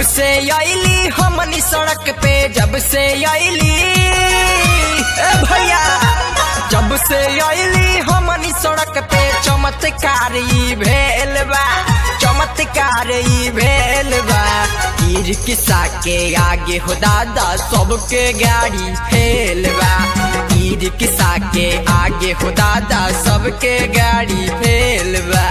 से आईली हमनी सड़क पे जब से आईली ए भैया जब से आईली हमनी सड़क पे चमत्कार ई भेल बा चमत्कार ई भेल बा तीर किसा के आगे हो दादा सबके गाड़ी फेल बा तीर किसा के आगे हो दादा सबके गाड़ी फेल बा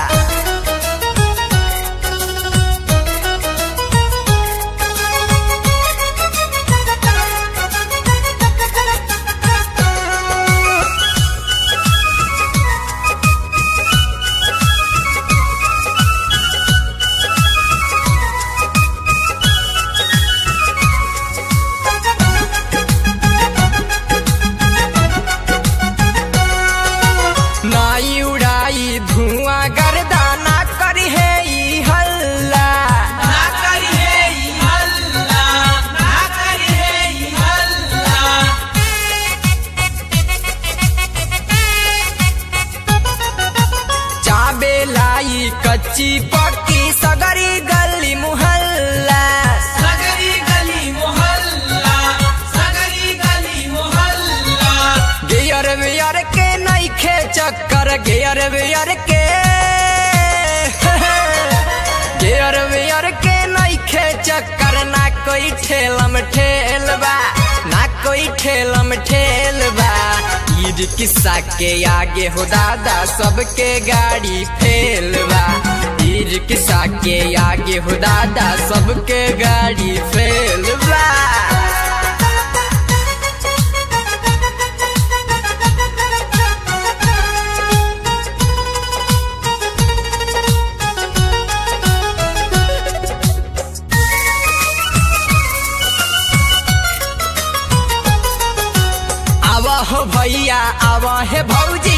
नाई उड़ाई धुआं गर्दा ना करी है ई हल्ला ना करी है ई हल्ला ना करी है ई हल्ला चाबे लाई कच्ची पक्की सगरी गली मुहल्ला सगरी गली मोहल्ला सगरी गली मोहल्ला गियर वियर के नईखे चक्कर गियर वियर के गियर वियर के नईखे चक्कर ना कोई ठेलम ठेलबा ना कोई ठेलम ठेलबा ईद किस्सा के आगे हो दादा सबके गाड़ी फेलबा ईद किस्सा के आगे हो दादा सबके गाड़ी फेलबा आवा हो भैया आवा है भौजी